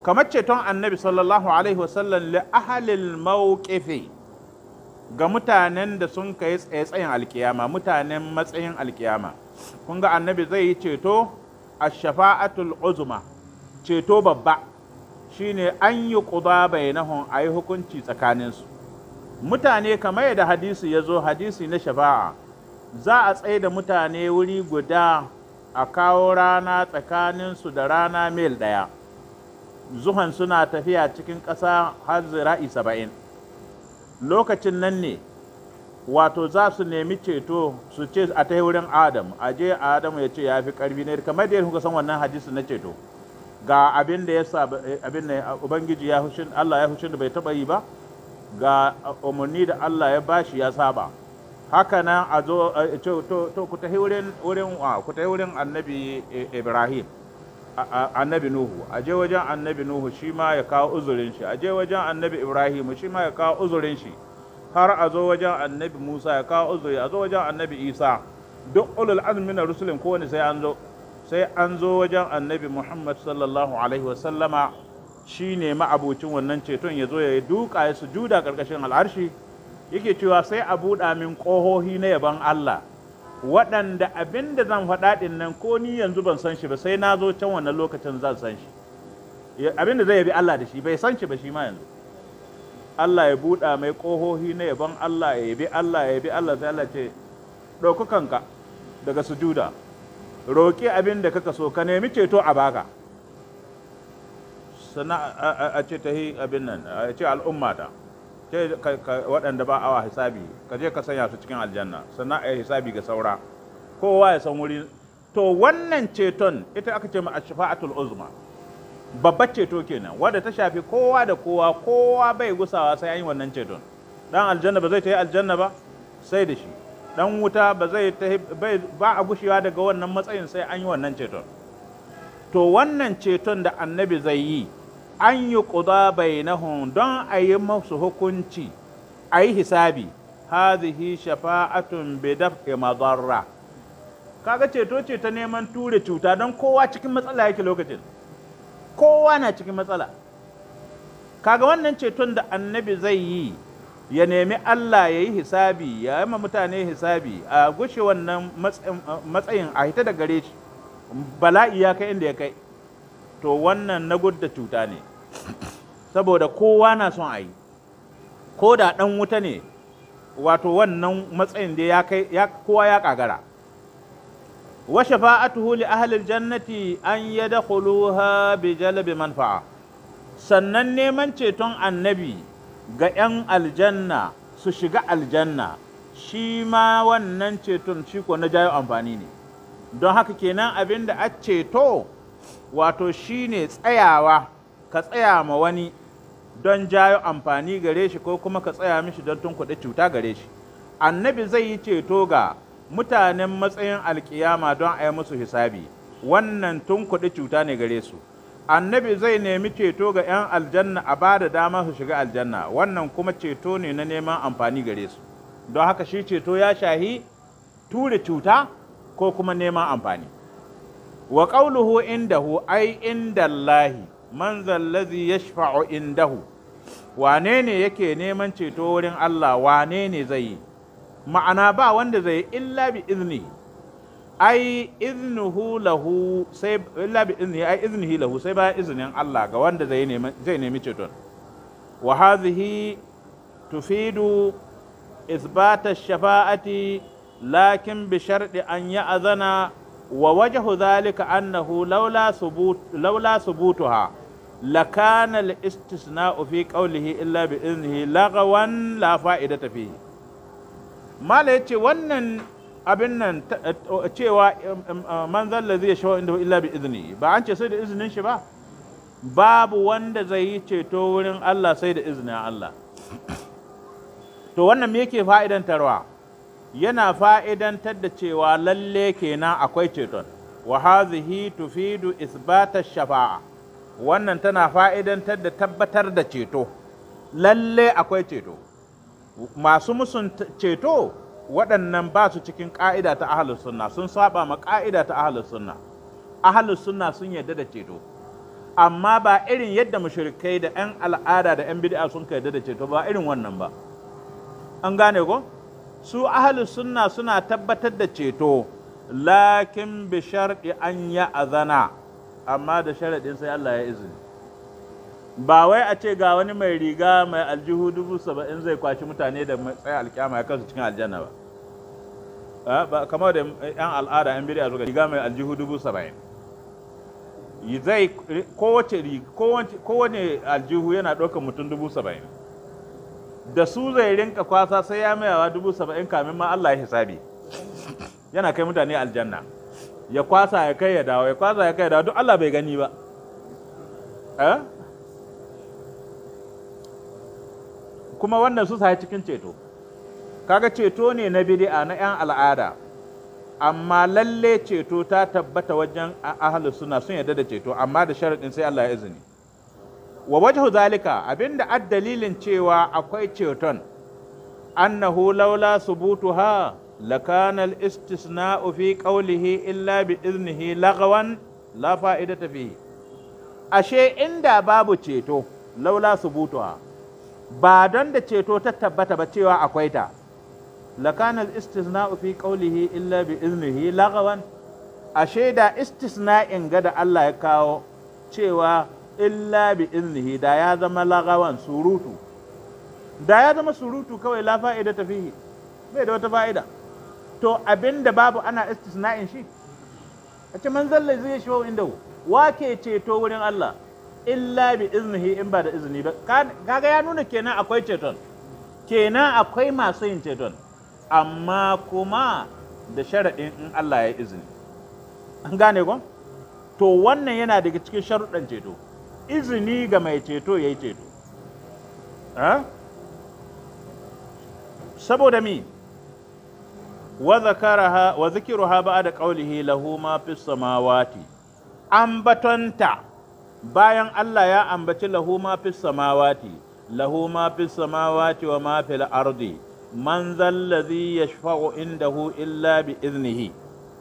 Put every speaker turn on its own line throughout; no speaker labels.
kamar ceton annabi sallallahu alaihi wasallam li ahalil mawqifi ga mutanen da sun kai tsaye-tsayen alkiyama mutanen matsayin alkiyama kun ga annabi zai yi ceto a shafa'atul uzma ceto babba shine an yi ƙuda bainahum a yi hukunci tsakaninsu mutane kamar yadda hadisi ya zo hadisi na shafa'a za a tsaye da mutane wuri guda a kawo rana tsakaninsu da rana mil ɗaya zuhan suna tafiya cikin ƙasa har zira'i saba'in lokacin nan ne wato za su nemi ceto su ce a ta wurin adam a je adam ya ce ya fi ƙarfi ne kamar da kuka san wannan hadisi na ceto ga abin da ya sa abin da ubangiji ya hushin Allah ya hushin da bai taba yi ba ga umarni da Allah ya bashi ya saba haka nan a zo to to ku tafi wurin wurin ku tafi wurin annabi Ibrahim annabi Nuhu a je wajen annabi Nuhu shi ma ya kawo uzurin shi a je wajen annabi Ibrahim shi ma ya kawo uzurin shi har a zo wajen annabi Musa ya kawo uzuri a zo wajen annabi Isa duk ulul azmi na rusulin kowane sai an zo sai an zo wajen annabi Muhammad sallallahu Alaihi wasallama shi ne ma'abucin wannan ceton ya zo ya yi duka ya sujuda ƙarƙashin al'arshi yake cewa sai a buɗa min ƙohohi na yaban Allah waɗanda abin da zan faɗa ɗin nan ko ni yanzu ban san shi ba sai na zo can wannan lokacin zan san shi abin da zai yabi Allah da shi bai san shi ba shi ma yanzu Allah ya buɗa mai ƙohohi na yaban Allah ya yabi Allah ya yabi Allah sai Allah ce ɗaukukanka daga sujuda roƙi abin da kaka so ka nemi ceto a baka sannan a ce ta yi abin nan a ce al'ummata ce waɗanda ba awa hisabi ka je ka sanya su cikin aljanna sannan a yi hisabi ga saura kowa ya san wuri to wannan ceton ita aka ce ma a shafa'atul uzma babbar ceto kenan wadda ta shafi kowa da kowa kowa bai gusawa sai an yi wannan ceton dan aljanna ba zai ta yi aljanna ba sai da shi dan wuta ba zai ba a gushewa daga wannan matsayin sai an yi wannan ceton to wannan ceton da annabi zai yi an yi ƙuda bainahum don a yi masu hukunci a yi hisabi hazihi shafa'atun bi daf'i madarra kaga ceto ce ta neman ture cuta don kowa cikin matsala yake lokacin kowa na cikin matsala kaga wannan ceton da annabi zai yi ya nemi Allah ya yi hisabi ya yi ma mutane hisabi a gushe wannan matsayin a hita da gare shi bala'i ya kai inda ya kai to wannan na gudda cuta ne saboda kowa na son a yi ko da ɗan wuta ne wato wannan matsayin da ya kai kowa ya kagara wa shafa'atuhu li ahli jannati an yadkhuluha bi jalbi manfa'a sannan neman ceton annabi ga 'yan aljanna su shiga aljanna shi ma wannan ceton shi ko na jayo amfani ne don haka kenan abin da a ceto wato shi ne tsayawa ka tsaya ma wani don jayo amfani gare shi ko kuma ka tsaya mishi don tunkuɗe cuta gare shi annabi zai yi ceto ga mutanen matsayin alkiyama don a yi musu hisabi wannan tunkuɗe cuta ne gare su annabi zai nemi ceto ga 'yan aljanna a ba da dama su shiga aljanna wannan kuma ceto ne na neman amfani gare su don haka shi ceto ya shahi ture cuta ko kuma neman amfani wa qawluhu indahu ai indallahi man zallazi yashfa'u indahu wane ne yake neman ceto wurin Allah wane ne zai yi ma'ana ba wanda zai illa bi izni ai iznuhu lahu sai illa bi izni ai iznihi lahu sai bayan izinin Allah ga wanda zai nemi zai nemi ceton wa hadhihi tufidu isbata shafa'ati lakin bi sharɗi an ya'zana wa wajhu dhalika annahu laula subut laula subutuha لكان الاستثناء في قوله إلا بإذنه لغوا لا فائدة فيه ما yace wannan abin nan cewa man zalla zai shawo inda illa bi izini ba an ce sai da izinin shi ba babu wanda zai yi ceto wurin Allah sai da izinin Allah to wannan me yake fa'idantarwa yana fa'idantar da cewa lalle kenan akwai ceton wa hazihi tufidu isbata shafa'a wannan tana fa'idantar da tabbatar da ceto lalle akwai ceto masu musun ceto waɗannan ba su cikin ƙa'ida ta ahalus sunna sun saba ma ƙa'ida ta ahalus sunna ahalus sunna sun yarda da ceto amma ba irin yadda mushrikai da 'yan al'ada da 'yan bid'a sun yarda da ceto ba irin wannan ba an gane ko su ahlus sunna suna tabbatar da ceto lakin bi sharɗi an ya azana amma da sharaɗin sai Allah ya izini ba wai a ce ga wani mai riga mai aljihu dubu saba'in zai kwashi mutane da tsaye alkyama ya kasu cikin aljanna ba ba kamar da yan al'ada yan bid'a suka riga mai aljihu dubu saba'in zai kowace kowane aljihu yana ɗaukar mutum dubu saba'in da su zai rinka kwasa sai ya mayawa dubu saba'in kamin ma Allah ya hisabi yana kai mutane aljanna ya kwasa ya kai ya dawo ya kwasa ya kai ya dawo duk Allah bai gani ba eh kuma wannan su sai cikin ceto kaga ceto ne na bid'a na 'yan al'ada amma lalle ceto ta tabbata wajen ahlus suna sun yarda da ceto amma da sharaɗin sai Allah ya izini wa wajhu zalika abinda ad dalilin cewa akwai ceton annahu laula subutuha lakana al-istisna'u fi qawlihi illa bi iznihi lagawan la fa'idata fihi ashe inda babu ceto laula subutuha ba don da ceto ta tabbata ba cewa akwai ta lakana al-istisna'u fi qawlihi illa bi iznihi lagawan ashe da istisna'in ga da Allah ya kawo cewa illa bi iznihi da ya zama lagawan surutu da ya zama surutu kawai la fa'ida ta fihi bai da wata fa'ida to abinda babu ana istisna'in shi a ce man zalla zai shi inda wa ke ceto wurin Allah illa bi iznihi in ba da izini ba kaga ya nuna kenan akwai ceton kenan akwai masu yin ceton amma kuma da sharaɗin in Allah ya izini an gane ko to wannan yana daga cikin sharuɗan ceto izini ga mai ceto ya yi ceto saboda mi wa zakaraha wa zikiruha ba'da qawlihi lahu ma fis samawati ambatonta bayan Allah ya ambaci lahu ma fis samawati lahu ma fis samawati wa ma fil ardi man zallazi yashfa'u indahu illa bi iznihi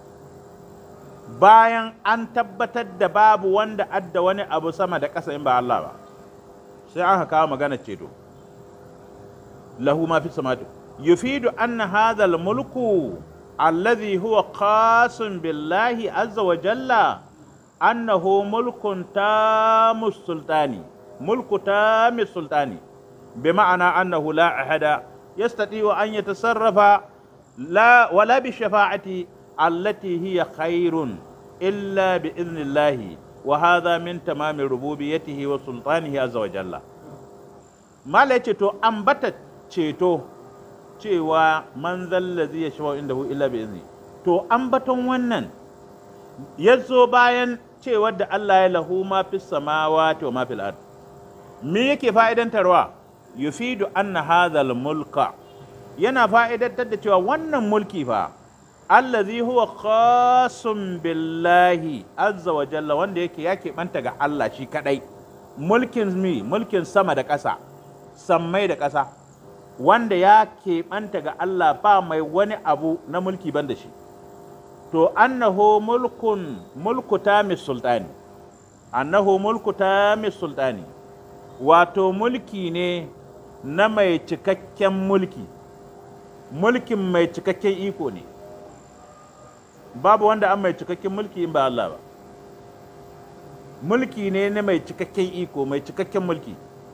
bayan an tabbatar da babu wanda adda wani abu sama da ƙasa in ba Allah ba sai aka kawo magana ceto lahu ma fi samatu yufidu anna hadha mulku alladhi huwa qasim billahi azza wa jalla annahu mulkun tamus sultani mulku tamus sultani bima'ana annahu la ahada yastati'u an yatasarrafa la wala bi shafa'ati التي هي خير إلا بإذن الله وهذا من تمام ربوبيته وسلطانه عز وجل ما لا تو أنبت ceto cewa man zallazi ya shawo inda illa bi izni to ambaton wannan ya zo bayan cewar da Allah ya lahu ma fi samawati wa ma fil ard me yake fa'idantarwa yufidu anna hadha mulka yana fa'idantar da cewa wannan mulki fa allazi huwa khasun billahi azza wa jalla wanda yake ya keɓanta ga Allah shi kadai mulkin mi mulkin sama da ƙasa sammai da ƙasa wanda ya keɓanta ga Allah ba mai wani abu na mulki ban da shi to annahu mulkun mulku tamis sultani annahu mulku tamis sultani wato mulki ne na mai cikakken mulki mulkin mai cikakken iko ne babu wanda an mai cikakken mulki in ba Allah ba mulki ne na mai cikakken iko mai cikakken mulki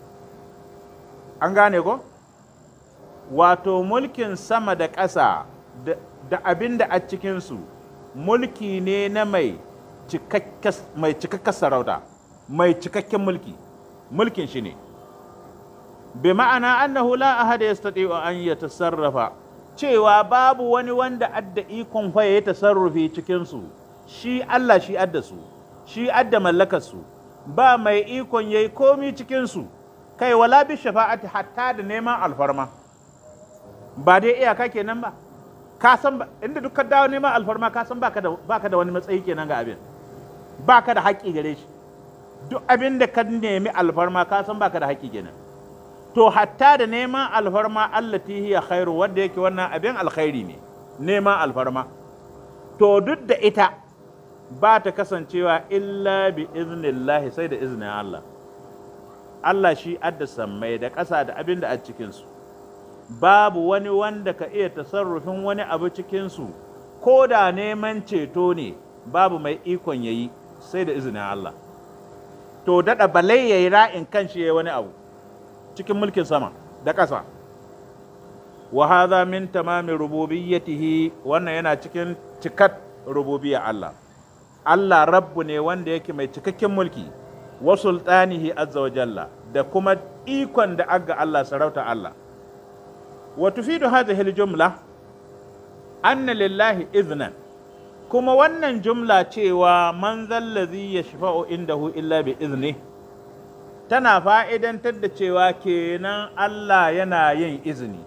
an gane ko wato mulkin sama da ƙasa da abin da a cikinsu mulki ne na mai cikakken sarauta mai cikakken mulki mulkin shi ne bi ma'ana annahu la ahada yastati'u an yatasarrafa cewa babu wani wanda adda ikon fa ya tasarrufi cikinsu shi Allah shi adda su shi adda mallakarsu ba mai ikon yayi komi cikinsu kai wala bi shafa'ati hatta da neman alfarma ba dai iyaka kenan ba ka san inda duk ka dawo neman alfarma ka san baka da baka da wani matsayi kenan ga abin baka da haƙƙi gare shi duk abin da ka nemi alfarma ka san baka da haƙƙi kenan to hatta da neman alfarma allati hiya khairu wanda yake wannan abin alkhairi ne neman alfarma to duk da ita ba ta kasancewa illa bi iznillahi sai da iznin Allah Allah shi adda sammai da ƙasa da abin da a cikinsu babu wani wanda ka iya tasarrufin wani abu cikinsu ko da neman ceto ne babu mai ikon yayi sai da izinin Allah to daɗa balai ya yi ra'in kan shi ya wani abu cikin mulkin sama da ƙasa wa hadha min tamami rububiyyatihi wannan yana cikin cikat rububiyya Allah Allah rabbu ne wanda yake mai cikakken mulki wa sultanihi azza wa jalla da kuma ikon da aga Allah sarauta Allah wa tufidu hadhihi al-jumla anna lillahi iznan kuma wannan jumla cewa man zallazi yashfa'u indahu illa bi izni tana fa'idantar da cewa kenan Allah yana yin izini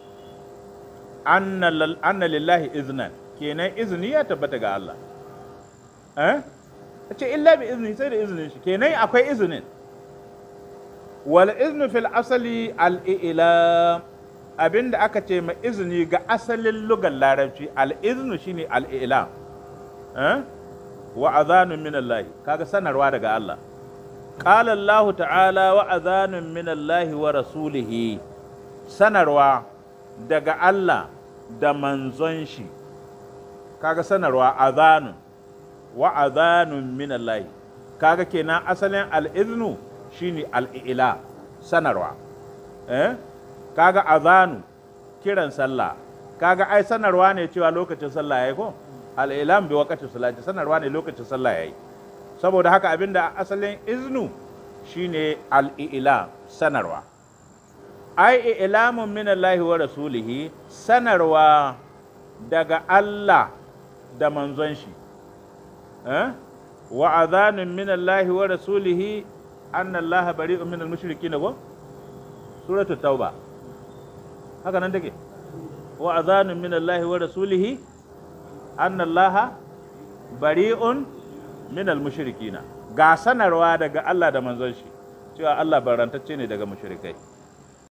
anna lillahi iznan kenan izini ya tabbata ga Allah eh ce illa bi izni sai da izinin shi kenan akwai izinin wal iznu fil asali al i'lam abinda aka ce ma izini ga asalin lugar larabci al iznu shine al i'lam eh wa adhanun min Allah kaga sanarwa daga Allah qala Allah ta'ala wa adhanun min Allah wa rasulihi sanarwa daga Allah da manzon shi kaga sanarwa adhanun wa adhanun min Allah kaga kenan asalin al-iznu shine al-ila sanarwa eh kaga adhanu kiran sallah kaga ai sanarwa ne cewa lokacin sallah yayi ko al-ilam bi waqti salati sanarwa ne lokacin sallah yayi saboda haka abinda asalin iznu shine al-ila sanarwa ai ilamun min Allah wa rasulihi sanarwa daga Allah da manzon shi wa adhanun min Allah wa rasulihi anna Allah bari'un min al-mushrikeen go suratu tauba haka nan take wa adhanun min Allah wa rasulihi anna Allah bari'un min al-mushrikeen ga sanarwa daga Allah da manzon shi cewa Allah barantacce ne daga mushrikai